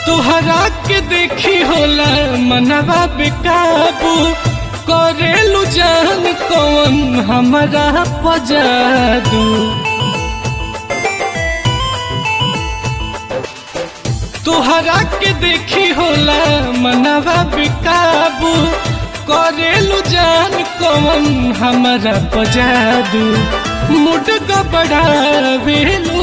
तोहरा के देखी होला मनवा बेकाबू करेलू जान कौन हमारा पजादू तोहरा के देखी होला मनवा बेकाबू करेलू जान कौन हमारा पजादू मुड गबड़ावेलू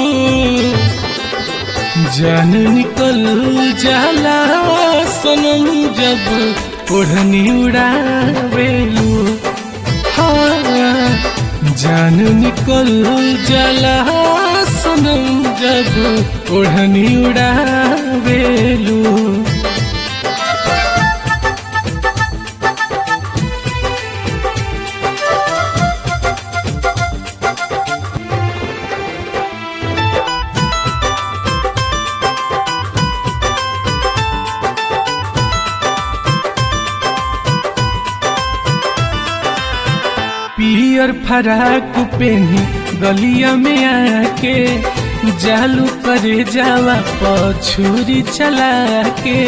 जान निकल जाला सनम जब ओढ़नी उड़ावेलू हाँ जान निकल जाला सनम जब ओढ़नी उड़ावेलू पियर फराक पेनी गलिया में आके जालू करे जावा पछुरी चला के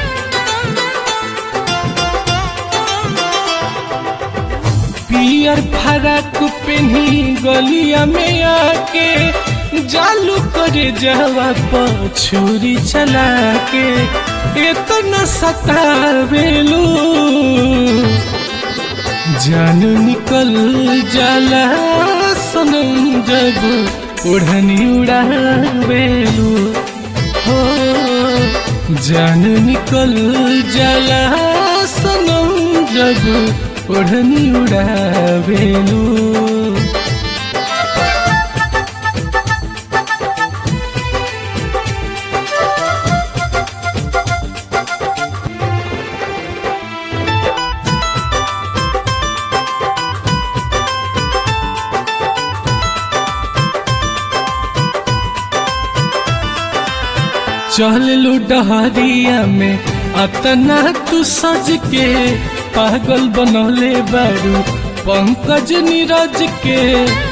पियर फराक पेनी गलिया में आके जालू करे जावा पछुरी चला के इतना सतावेलू जान निकल जाला सनम जब ओढ़नी उड़ावेलू हो जान निकल जाला सनम जब ओढ़नी उड़ावेलू चललू डहरिया में अतना तू सज के पागल बनौले बारू पंकज नीरज के